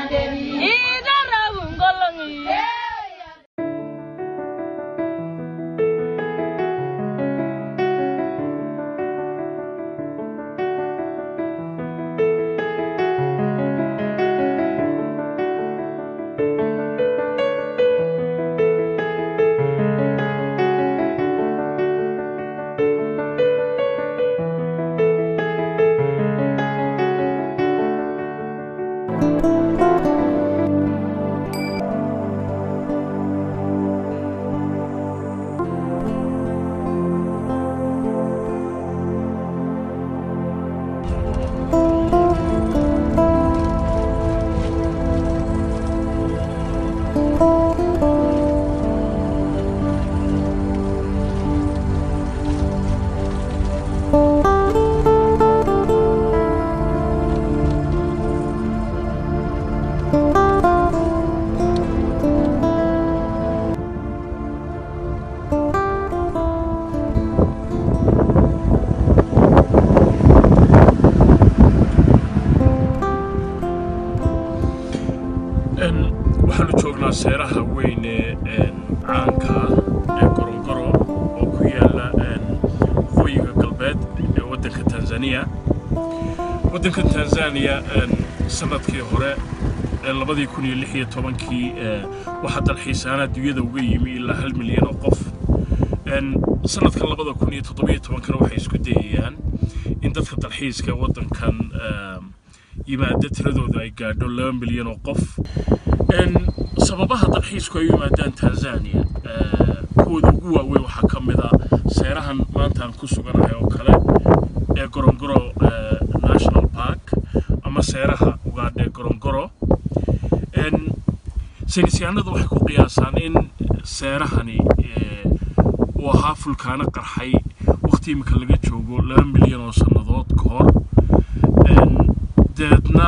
waxaanu joognaa seeraha weyn ee caanka ah ee gorongoro oo ku yaala waqooyiga galbeed ee waddanka tanzaniya waddanka tanzaniya sanadkii hore ee labadii kun iyo lix iyo tobankii waxaa dalxiisaana adduunyada uga yimi ilaa hal milyan oo qof sanadkan labada kun iyo toddobiyo tobankana waxay isku dayayaan in dadka dalxiiska waddankan yimaada tiradooda ay gaadho laba milyan oo qof sababaha dalxiisku ay u yimaadaan tanzania kuwooda ugu waaweyn waxaa ka mid a seerahan maanta aan ku suganahay oo kale ee gorongoro national park ama seeraha ugaadha ee gorongoro saynisyahanadu waxay ku qiyaasaan in seerahani uu ahaa fulkaano qarxay waqti imika laga joogo laba milyan oo sannadood ka hor dabeedna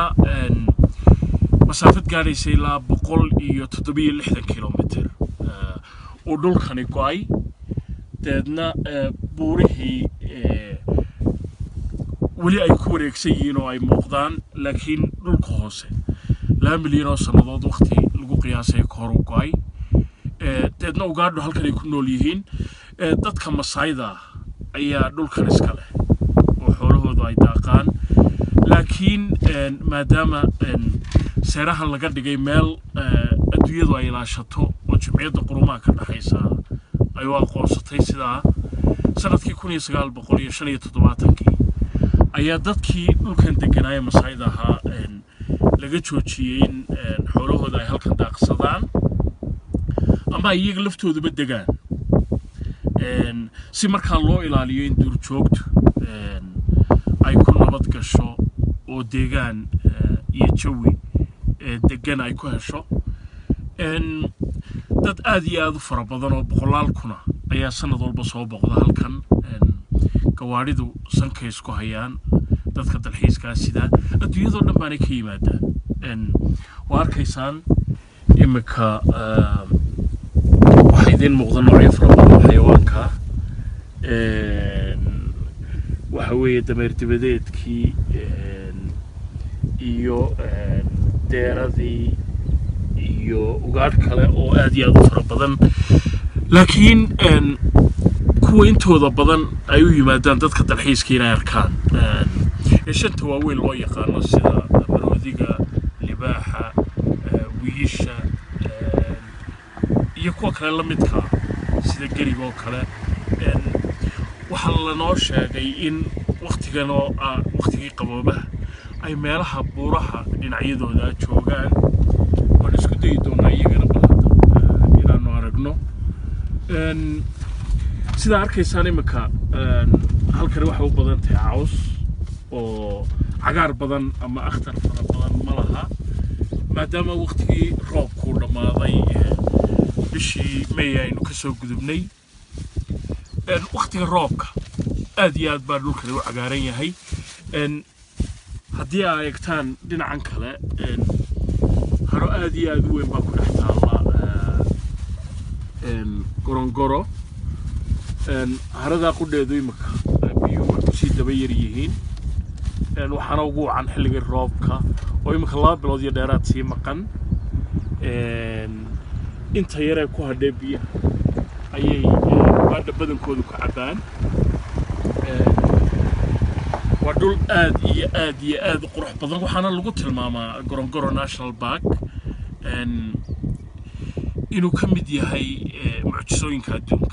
masaafad gaadhaysa ilaa boqol iyo toddobiyo lixdan kilomitr uu dhulkani go-ay dabeedna buurihii weli ay ku wareegsan yihiin oo ay muuqdaan laakiin dhulka hoose laba milyan oo sannadood waqti lagu qiyaasay ka hor u go-ay dabeedna ugaadho halkan ay ku nool yihiin dadka masaayda ayaa dhulkan iska leh oo xoolahoodu ay daaqaan laakiin maadaama seerahan laga dhigay meel adduunyadu ay ilaashato oo jimciyadda qurumaha ka dhexaysa ay u aqoonsatay sidaa sanadkii kun iyo sagaal boqol iyo shan iyo toddobaatankii ayaa dadkii dhulkan deganaaye masaayda ahaa laga joojiyey in xoolahooda ay halkan daaqsadaan ama ay iyaga laftooduba degaan si markaa loo ilaaliyo in duurjoogtu ay ku nabad gasho oo deegaan iyo jawi degan ay ku hesho dad aad iyo aad u fara badan oo boqolaal kuna ayaa sanad walba soo boqda halkan gawaadhidu sankay isku hayaan dadka dalxiiskaa sidaa adduunyadoo dhan baanay ka yimaadaan waa arkaysaan iminka waxaa idiin muuqda noocyo fara badan xayawaanka waxa weeye dameer dibadeedkii iyo deeradii iyo ugaadh kale oo aad iyo aad u fara badan laakiin kuwa intooda badan ay u yimaadaan dadka dalxiiska inay arkaan shanta waaweyn loo yaqaano sida maroodiga libaaxa wiisha iyo kuwa kale la midka sida geriga oo kale waxaa lanoo sheegay in waktigan oo ah waktigii qaboobaha ay meelaha buuraha dhinacyadooda joogaan waan isku dayi doonaa iyagana balhadda inaanu aragno sidaa arkaysaan iminka halkani waxay u badan tahay caws oo cagaar badan ama akhtar fara badan ma laha maadaama waktigii roobkuu dhammaaday bishii may aynu ka soo gudubnay waktiga roobka aad iyo aad baa dhulkani u cagaaran yahay haddii aa eegtaan dhinacan kale haro aad iyo aad u weyn baa ku dhex taalla gorongoro haradaa qudheedu imika biyuhu way kusii daba yar yihiin een, waxaana ugu wacan xilligii roobka oo imika laba bilood iyo dheeraad sii maqan een, inta yaree ku hadhee biyaha ayay baadha badankoodu ka cabbaan Een, waa dhul aad iyo aad iyo aad u qurux badan waxaana lagu tilmaamaa gorongoro national park een, inuu ka mid yahay eh, mucjisooyinka adduunka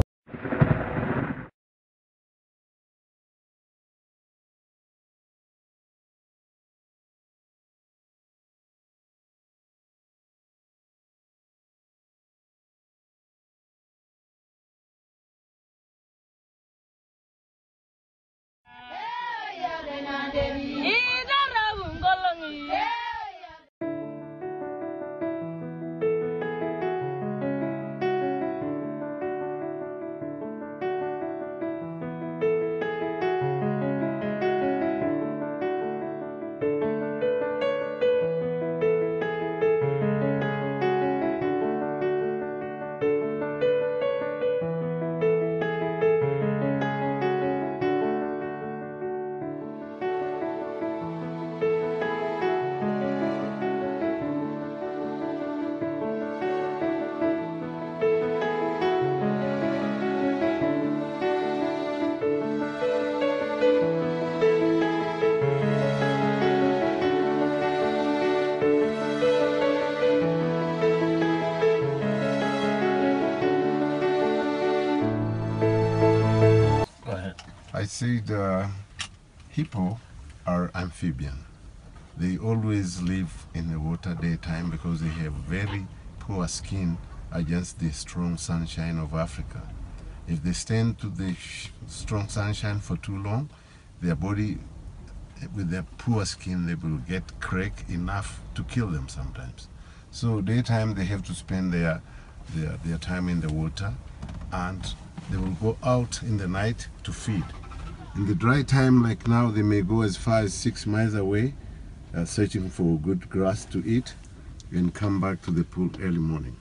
I say the hippo are amphibian. They always live in the water daytime because they have very poor skin against the strong sunshine of Africa. If they stand to the sh- strong sunshine for too long, their body, with their poor skin, they will get crack enough to kill them sometimes. So daytime they have to spend their, their, their time in the water and they will go out in the night to feed. In the dry time, like now, they may go as far as six miles away, uh, searching for good grass to eat, and come back to the pool early morning.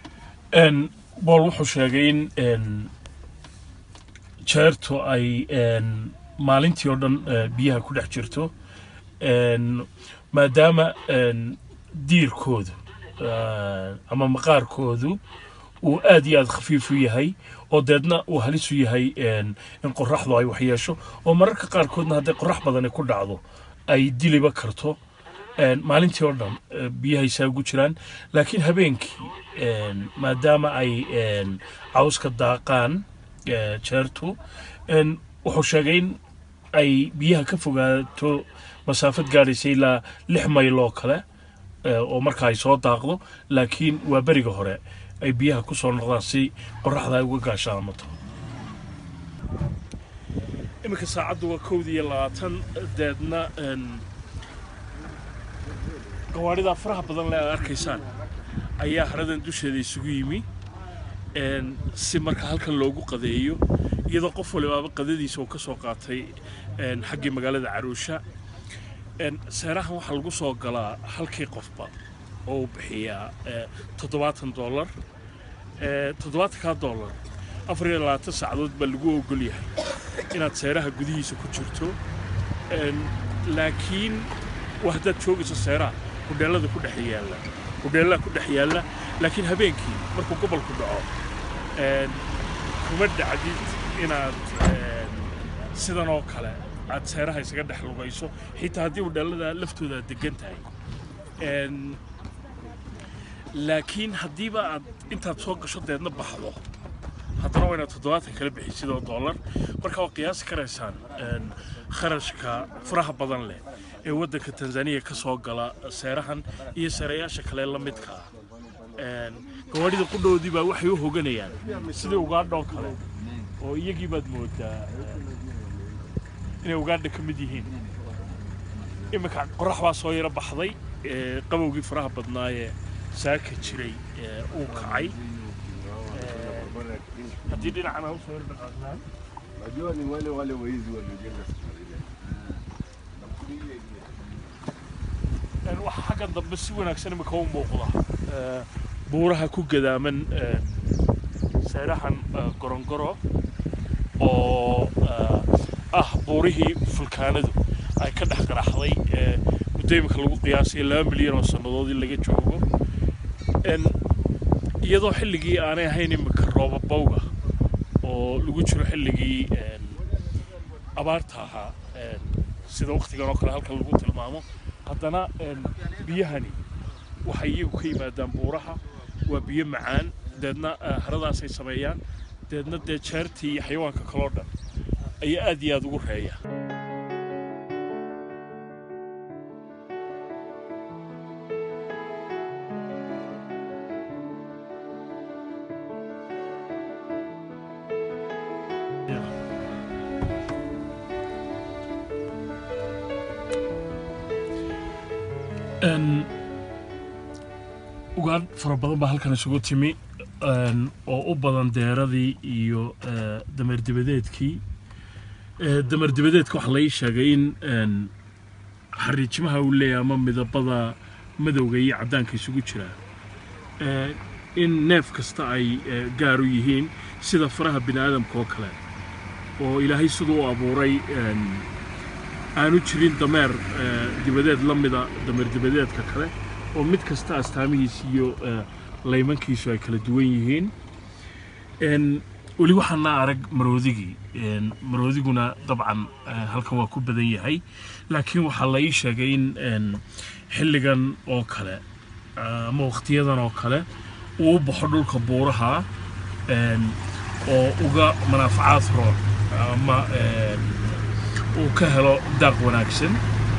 Een, Paul wuxuu sheegay in een, jeertu ay een, maalintii oo dhan eh, biyaha ku dhex jirto een, maadaama een, diirkoodu eh, ama maqaarkoodu uu aad iyo aad khafiif u yahay oo deedna uu halis u yahay een, in qoraxdu ay waxyeesho oo mararka qaarkoodna hadday qorax badani ku dhacdo ay diliba karto een, maalintii oo dhan eh, biyahay saa ugu jiraan laakiin habeenkii een, maadaama ay een, cawska daaqaan eh, jeertu een, wuxuu sheegay in ay biyaha ka fogaato masaafad gaadhaysa ilaa lix mayl oo kale eh, oo marka ay soo daaqdo laakiin waa beriga hore ay biyaha ku soo noqdaan si qoraxda ay uga gaashaamato iminka saacaddu waa kowda iyo labaatan deedna een, gawaadhida faraha badan le aad arkaysaan ayaa haradan dusheeda isugu yimi een, si marka halkan loogu qadeeyo iyadoo qof walibaaba qadadiisa uu ka soo qaatay een, xaggii magaalada caruusha een, seerahan waxaa lagu soo galaa halkii qofba oo uu bixiyaa eh, toddobaatan dollar Eh, toddobaatankaa dollar afar iyo labaatan saacadood baa lagu ogol yahay inaad seeraha gudihiisa ku jirto Een, laakiin waa haddaad joogayso seeraha hudheellada ku dhex yaalla hudheellaha ku dhex yaalla laakiin habeenkii markuu gobolku dhaco een, kuma dhacdid inaad een, sidan oo kale aad seeraha isaga dhex lugayso xitaa haddii hudheellada laftooda aad degan tahay Een, laakiin haddiiba aad intaad soo gasho deedna baxdo haddana waa inaad toddobaatan kala bixisid oo dollar marka waa qiyaasi karaysaan een, kharashka faraha badan leh ee waddanka tanzaniya ka soo gala seerahan iyo seerayaasha kale la midka ah Een, gawaadhida qudhoodii baa waxay u hoganayaan sidii ugaadhoo kale oo iyagii baad moodaa inay ugaadha ka mid yihiin iminka qorax baa soo yaro baxday ee, qabowgii faraha badnaayee saaka jiray ee, uu kacay Ee, haddii dhinacan aan usoo yar dhaqaaqnaan Najua ni wale wale waizi waliojenga Een, waxa xaggan dambe si wanaagsan imika u muuqda Ee, buuraha ku gadaaman ee, seerahan ee, gorongoro oo ee, ah buurihii fulkaanadu ay ka dhex qaraxday muddo imika lagu qiyaasaya laba milyan oo sannadood in laga joogo iyadoo xilligii aanay ahayn imika roobabowga oo lagu jiro xilligii abaarta ahaa sida waktigan oo kale halkan lagu tilmaamo haddana biyahani waxay iyagu ka yimaadaan buuraha waa biyo macaan deedna haradaasay sameeyaan deedna dee jeertii iyo xayawaanka kaloo dhan ayaa aad iyo aad ugu reeya ugaadh fara badan baa halkan isugu timi oo u badan deeradii iyo dameer dibadeedkii dameer dibadeedka waxaa lai sheegay in xariijimaha uu leeyahay ama midabada madowga iyo caddaanka isugu jiraa in neef kasta ay gaar u yihiin sida faraha bini aadamka oo kale oo ilaahay siduu u abuuray aanu jirin dameer dibadeed la mida dameer dibadeedka kale oo mid kasta astaamihiis iyo laymankiisu ay kala duwan yihiin weli waxaana arag maroodigii maroodiguna dabcan halkan waa ku badan yahay laakiin waxaa la ii sheegay in xilligan oo kale ama wakhtiyadan oo kale uu u baxo dhulka buuraha oo uga manaafacaad roon ama uu ka helo daaq wanaagsan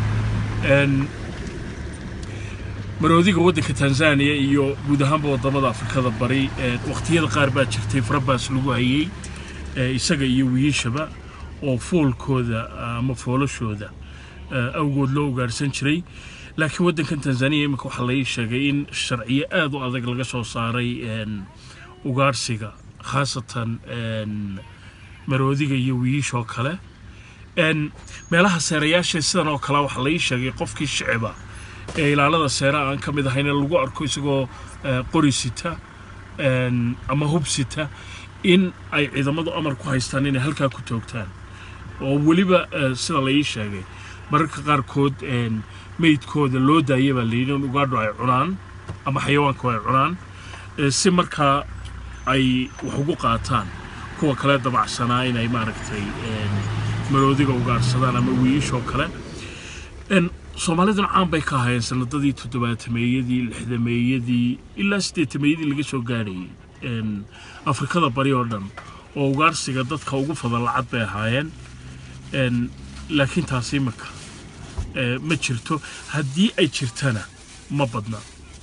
maroodiga waddanka tanzaniya iyo guud ahaanba waddamada afrikada bari wakhtiyada qaar baa jirtay farabaas lagu hayey isaga iyo wiishaba oo foolkooda ama foolashooda awgood loo ugaarhsan jiray laakiin waddankan tanzaniya iminka waxaa lai sheegay in sharciyo aad u adag laga soo saaray ugaarhsiga khaasatan maroodiga iyo wiishoo kale meelaha seerayaasha sidan oo kale waxaa lai sheegay qofkii shiciba ee ilaalada seera aan ka mid ahayn lagu arko isagoo qori sita ama hub sita in ay ciidamadu amar ku haystaan inay halkaa ku toogtaan oo weliba sida la ii sheegay mararka qaarkood meydkooda loo daaya baa layidhi in ugaadho ay cunaan ama xayawaanku ay cunaan si markaa ay wax ugu qaataan kuwa kale dabacsanaa inay maaragtay maroodiga ugaarsadaan ama wiishoo kale soomaaliduna caan bay ka ahaayeen sanadadii toddobaatameeyadii lixdameeyadii ilaa siddeetameeyadii laga soo gaadhayay afrikada bari oo dhan oo ugaarsiga dadka ugu fadal lacad bay ahaayeen laakiin taasi imika ma jirto haddii ay jirtana ma badna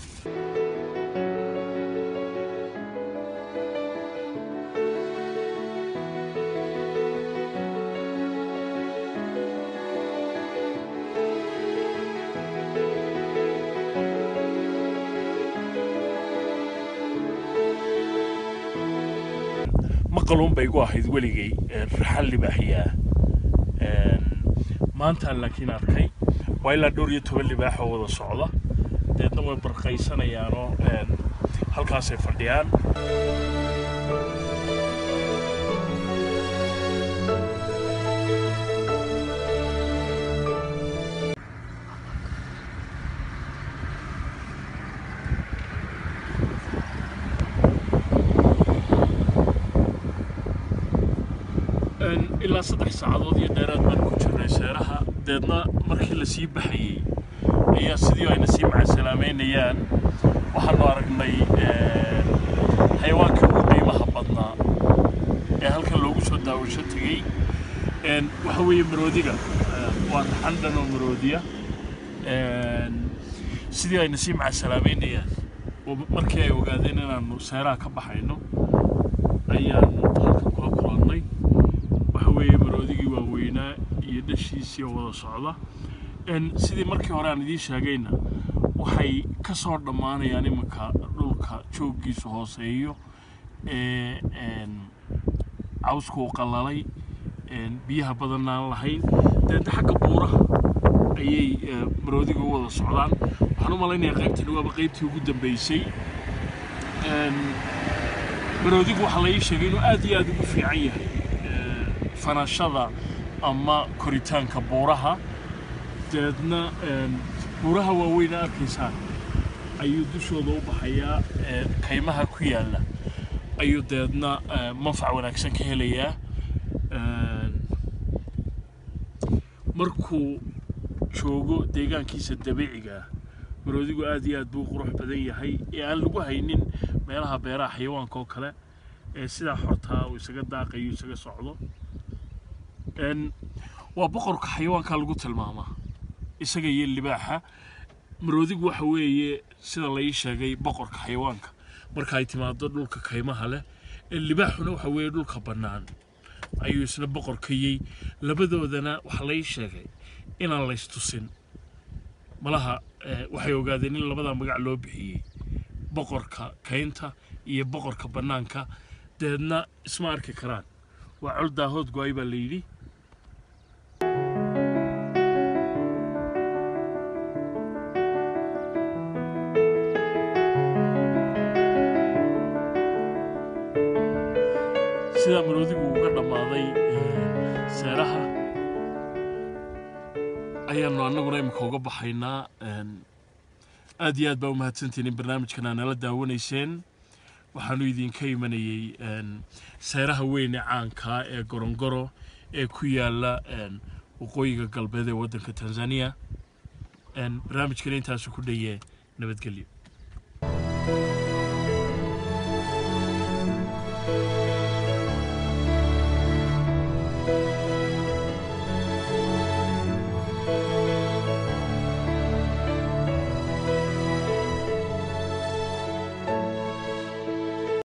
maqaluun bay igu ahayd weligay raxan libaaxyaa maantaan laakiin arkay waa ilaa dhowr iyo toban libaax oo wada socda deedna way barqaysanayaanoo halkaasay fadhiyaan ilaa saddex saacadood iyo dheeraad baan ku jirnay seeraha deedna markii la sii baxayey ayaa sidii ayna sii macasalaameynayaan waxaanu aragnay xayawaankii ugu qiimaha badnaa ee halkan loogu soo daawasho tegey waxa weeye maroodiga waa raxandhan oo maroodiya sidii ayna sii macasalaameynayaan markii ay ogaadeen inaannu seeraha ka baxayno ayaanu halkan kula kulannay waxa weeye maroodigii waaweynaa iyo dhashiisii oo wada socda sidii markii hore aan idiin sheegayna waxay ka soo dhammaanayaan iminka dhulka jooggiisu hooseeyo ee cawsku u qallalay biyaha badan aan lahayn deedna xagga buuraha ayay maroodiga u wada socdaan waxaan u malaynayaa qaybtani waaba qaybtii ugu dambaysay maroodigu waxaa la ii sheegay inuu aad iyo aad ugu fiican yahay fanashada ama koritaanka buuraha dabeedna buuraha waaweyna arkaysaa ayuu dushooda u baxayaa kaymaha ku yaalla ayuu dabeedna manfac wanaagsan ka helayaa markuu joogo deegaankiisa dabiiciga ah maroodigu aad iyo aad buu qurux badan yahay ee aan lagu haynin meelaha beeraha xayawaanka oo kale ee sidaa xortaa uu isaga daaqayo isaga socdo waa boqorka xayawaanka lagu tilmaamaa isaga iyo libaaxa maroodigu waxa weeye sida la ii sheegay boqorka xayawaanka marka ay timaado dhulka kaymaha leh ee libaaxuna waxa weeye dhulka bannaan ayuu isna boqorkayey labadoodana waxa la ii sheegay inaan laystusin malaha waxay ogaadeen in labada magac loo bixiyey boqorka kaynta iyo boqorka bannaanka dabeedna isma arki karaan waa col daahood go-ay baa la yidhi sidaa maroodigu uga dhammaaday seeraha ayaanu annaguna imika uga baxaynaa aad iyo aad baa u mahadsantihin in barnaamijkan aa nala daawanayseen waxaanu idinka imanayey seeraha weyne caankaa ee gorongoro ee ku yaalla waqooyiga galbeed ee waddanka tanzaniya barnaamijkan intaasu ku dhaye nabadgelyo